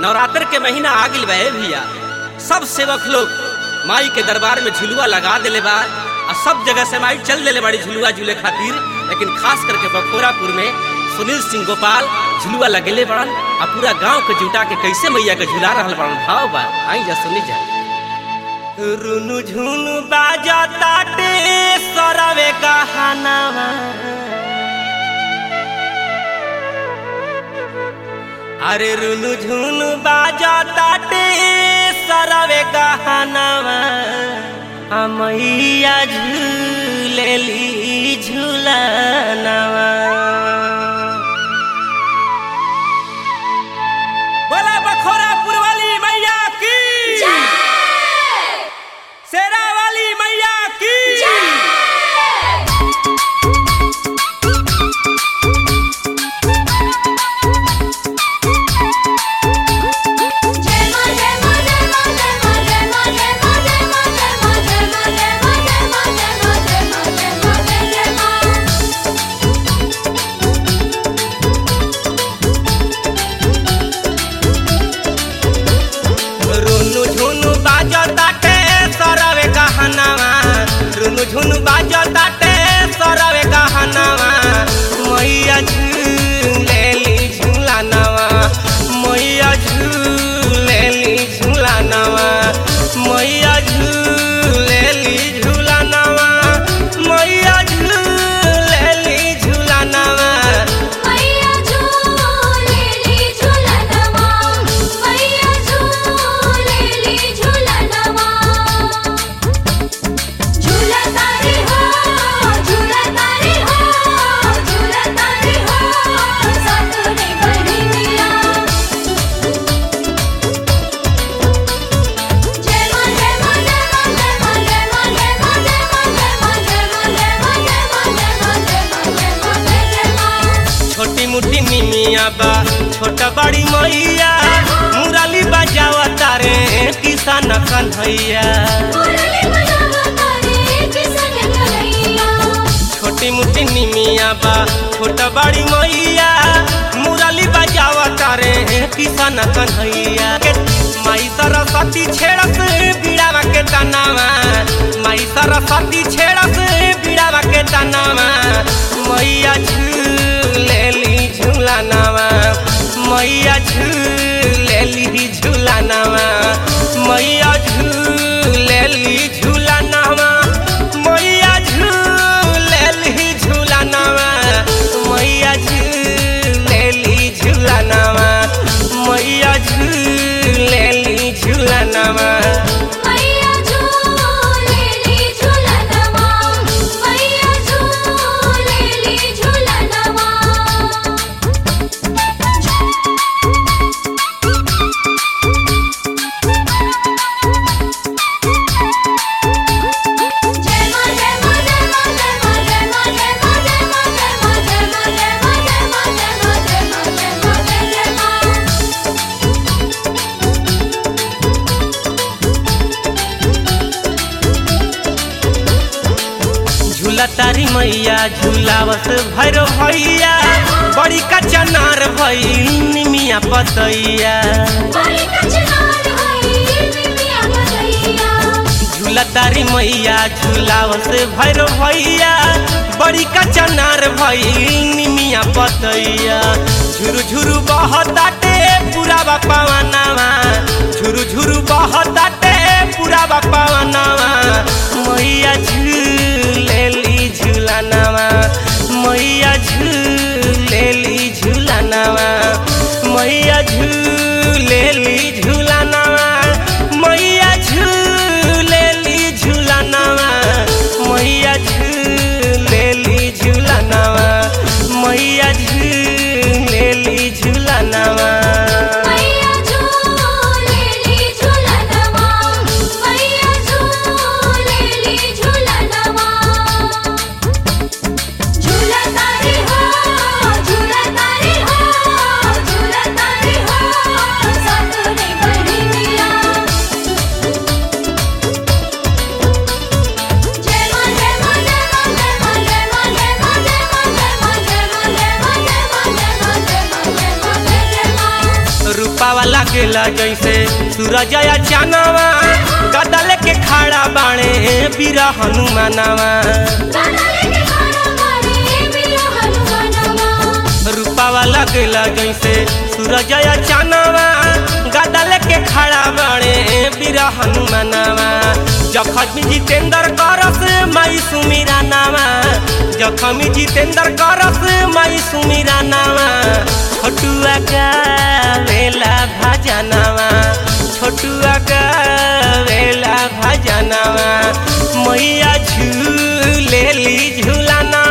नवरात्र के महीना आ गइल बा ए भैया सब सेवक लोग माई के दरबार में झुलुआ लगा देले बा आ सब जगह से माई चल देले बाड़ी झुलुआ झूले खातिर लेकिन खास करके बखोरापुर में सुनील सिंह गोपाल झुलुआ लगेले बड़न आ पूरा गांव के जुटा के कैसे मैया के झुला रहल बड़न भाव बा आई जा सुनी जा रुनु झुनु बाजा ताटे सरवे कहानावा अरे रुनु झुनु बाजा ताटे सरवे कहानावा मैया झूलेली झूलनवा बोला बखोरापुर वाली मैया की शेरा वाली मैया की रुनु झुनु बाजो ताटे सरवे कहनावा रुनु झुनु बाजो ताटे सरवे कहनावा मैया झूलेली झूलानवा मैया झूलेली झूलानवा मैया झूलेली झूलानवा मैया झूलेली झूलानवा छोटी मुट्ठी निमिया बा छोटा बड़ी मैया मुरली बजावा तारे किसान कन्हैया छोटी मुट्ठी निमिया बा छोटा बड़ी मैया मुरली बजावा तारे किसान कन्हैया के माई सरस्वती छेड़स बीड़ावा के तनावा माई सरस्वती छेड़स बीड़ावा के तनावा मैया झूलेली झूलानावा मैया झूलेली झूलानावा मैया झूलेली झूलानावा मैया झूलेली झूलानावा मैया झूलेली झूलानावा मैया झूलेली झूलानावा झूला तारी मैया झूलावस भैरो भैया बड़ी का चनार भइल निमिया पतैया झूला तारी मैया झूलावस भैरो भैया बड़ी का चनार भइल निमिया पतैया झुरु झुरु बहताटे पूरा बापावनावा झुरु झुरु बहताटे पूरा बापावनावा मैया झूलेली झूलानावा मैया झूलेली झूलानावा मैया झूलेली झूलानावा मैया झूलेली झूलानावा मैया झूलेली झूलानावा मैया झूलेली झूलानावा झूला तारी हो झूला तारी हो लागेला जैसे सूरज या चानवा गदल के खड़ा बाणे बीरा हनुमानवा रूपावा लागेला जैसे सूरज या चानवा गदल के खड़ा बाणे बीरा हनुमानवा जखमी जितेंद्र करस माई सुमीरा नामा जखमी जितेंद्र करस माई सुमीरा नामा छोटुआ का वेला भजनवा छोटुआ का वेला भजनवा मैया झूलेली झूलना